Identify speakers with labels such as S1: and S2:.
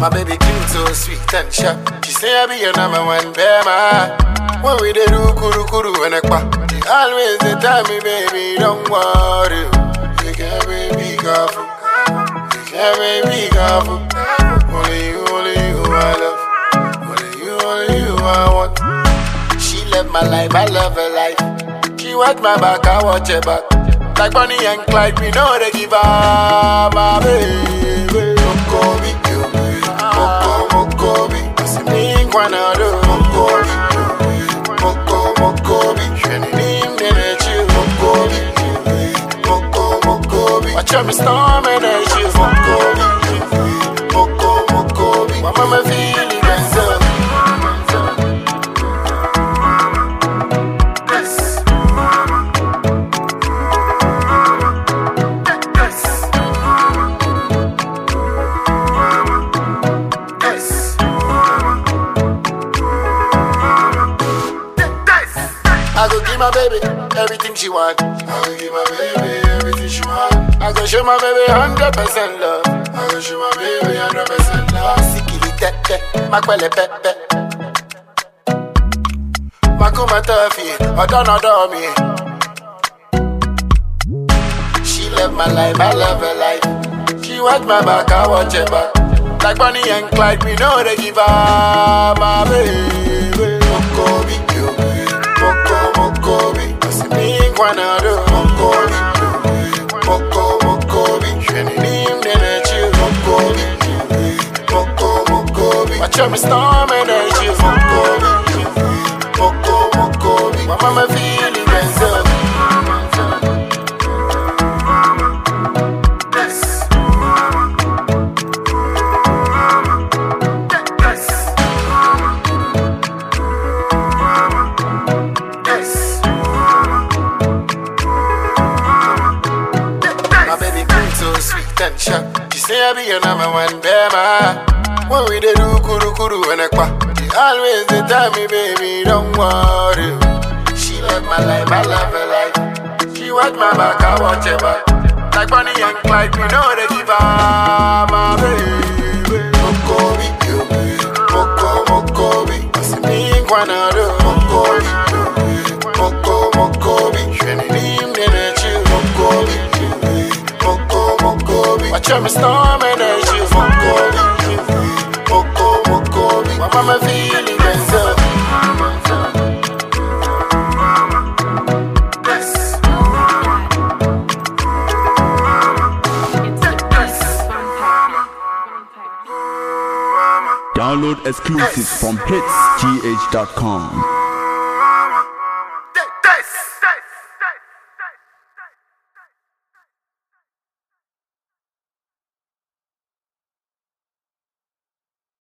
S1: My baby cute, so sweet and sharp. She say I be your number one bema. When we dey do kuru kuru and ekpa, she always dey tell me, baby, don't worry. You can be careful. You can be careful. Only you, only you I love. Only you, only you I want. She love my life, I love her life. She watch my back, I watch her back. Like Bonnie and Clyde, we know they give her my baby. Mokobi, you. Moko, Mokobi. Kasi mi kwanado. Mokobi, you. Moko, Mokobi. Shweni nim nene chill. Mokobi, you. Moko, Mokobi. Watch out me storm and I chill. Mokobi, you. Moko, Mokobi. My mama feeling myself. Yes. Yes. Yes. I go give my baby everything she want. I go give my baby everything she want. I go show my baby hundred percent love. I go show my baby hundred percent love. Sikili tete, makwele pepe. Makuma tofi, odon odon me. She love my life, I love her life. She watch my back, I watch her back. Like Bonnie and Clyde, we know they give her my baby. Mokobi, you. Moko, Mokobi. Kasi mi kwanado. Mokobi, you. Moko, Mokobi. Shweni nim nene chill. Mokobi, you. Moko, Mokobi. Watch out me storm and I chill. Mokobi, you. Moko, Mokobi. My mama feeling myself. Yes. Yes. My baby queen so sweet and sharp. She say I be your number one bema. When we dey do kuru kuru and ekpa, she always dey tell me, baby, don't worry. She love my life, I love her life. She watch my back, I watch her back. Like Bonnie and Clyde, we know they give her my baby. Mokobi, you. Moko, Mokobi. Kasi mi kwanado. Mokobi, you. Moko, Mokobi. Shweni nim nene chill. Mokobi, you. Moko, Mokobi. Watch out me storm and I chill. Mokobi, you. Moko, Mokobi. My mama feeling myself. Yes.
S2: Download exclusives from hitsgh.com.